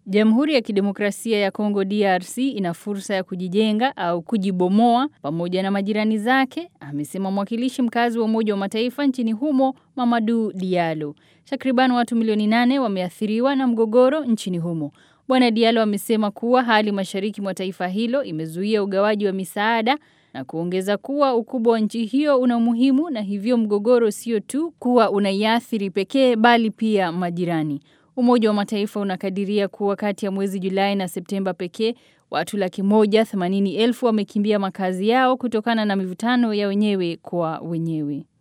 Jamhuri ya Kidemokrasia ya Kongo DRC ina fursa ya kujijenga au kujibomoa pamoja na majirani zake, amesema mwakilishi mkazi wa Umoja wa Mataifa nchini humo Mamadou Diallo. Takriban watu milioni nane wameathiriwa na mgogoro nchini humo. Bwana Diallo amesema kuwa hali mashariki mwa taifa hilo imezuia ugawaji wa misaada na kuongeza kuwa ukubwa wa nchi hiyo una umuhimu na hivyo mgogoro sio tu kuwa unaiathiri pekee bali pia majirani. Umoja wa Mataifa unakadiria kuwa kati ya mwezi Julai na Septemba pekee watu laki moja themanini elfu wamekimbia makazi yao kutokana na mivutano ya wenyewe kwa wenyewe.